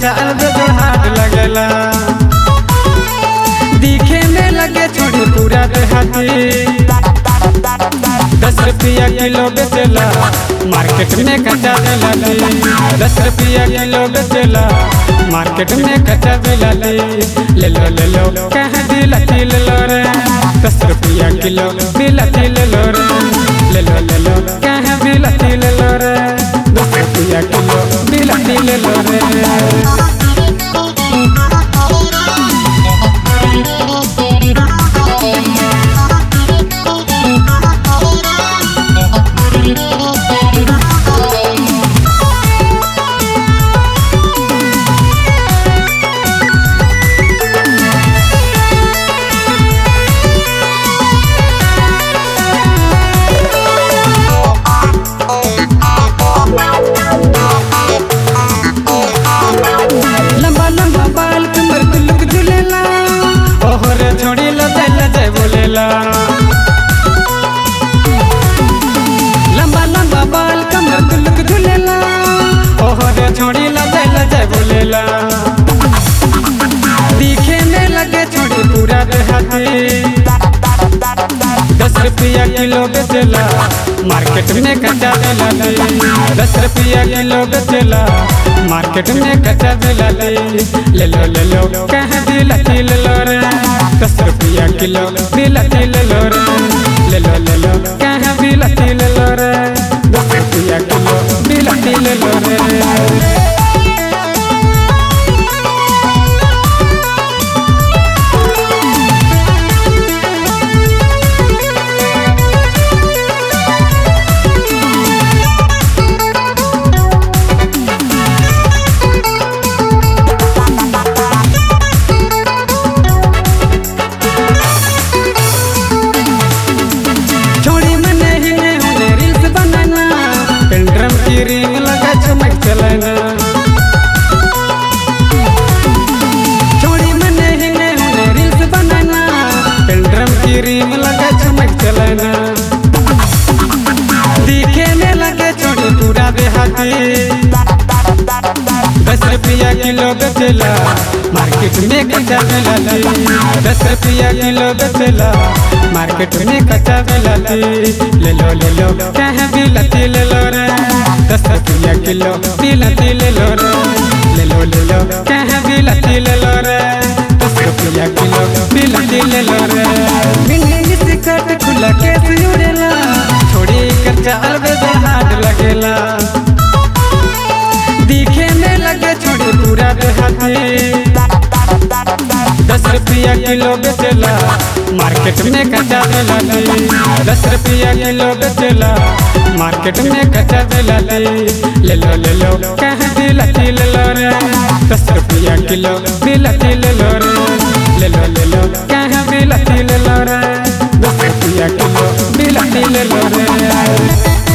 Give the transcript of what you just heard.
कच्चा अलग हाथ लगेला दिखे में लगे छोड़ी पूरा देहाती दस रुपया किलो बेचेला मार्केट में कच्चा दिलाली दस रुपया किलो बेचेला मार्केट में कच्चा दिलाली ले लो ले लो कहाँ दिलाती ले लो रे दस रुपया किलो दिलाती ले लो रे ले लो ले लो कहाँ दिलाती ले लो रे दस रुपया किलो दिलाती ले लो रे लंबा लंबा बाल कमर तुलक झुलेला ओहर छोड़ी लदैला जय बोलेला लंबा लंबा बाल कमर तुलक झुलेला ओहर छोड़ी लदैला जय बोलेला दिखे में लगे छोड़ी पूरा देहाती दस रुपया किलो बेचेला मार्केट में कच्चा दिलाली दस रुपया किलो बेचेला मार्केट में कच्चा दिलाली ले लो ले लो कहाँ दिलाती ले लो रे दस रुपया किलो दिलाती ले लो रे ले लो ले लो कहाँ दिलाती ले लो रे दस रुपया किलो दिलाती ले लो रे छोड़ी मने ही ने होने रील्स बनाना पेंड्रम की रिंग लगा चमक चलाना छोड़ी मने ही ने होने रील्स बनाना पेंड्रम की रिंग लगा चमक चलाना दिखे में लगे छोड़ी पूरा देहाती दस रुपया किलो बेचेला मार्केट में कच्चा मिलाती दस रुपया किलो बेचेला मार्केट में कच्चा मिलाती ले लो ले लो कहाँ बिलाती ले लो रे दस रुपया किलो बिलाती ले लो रे ले लो ले लो कहाँ बिलाती ले लो रे दस रुपया किलो बिलाती ले लो रे मिनी से कट खुला केस उड़ेला छोड़ी कच्चा अलविदा हाथ लगेला दिखे में लगे छोड़ी पूरा देहाती दस रुपया किलो बेचेला मार्केट में कच्चा दिलाली दस रुपया किलो बेचेला मार्केट में कच्चा दिलाली ले लो ले लो कहाँ दिलाती ले लो रे दस रुपया किलो दिलाती ले लो रे ले लो ले लो कहाँ दिलाती ले लो रे दस रुपया किलो दिलाती ले लो रे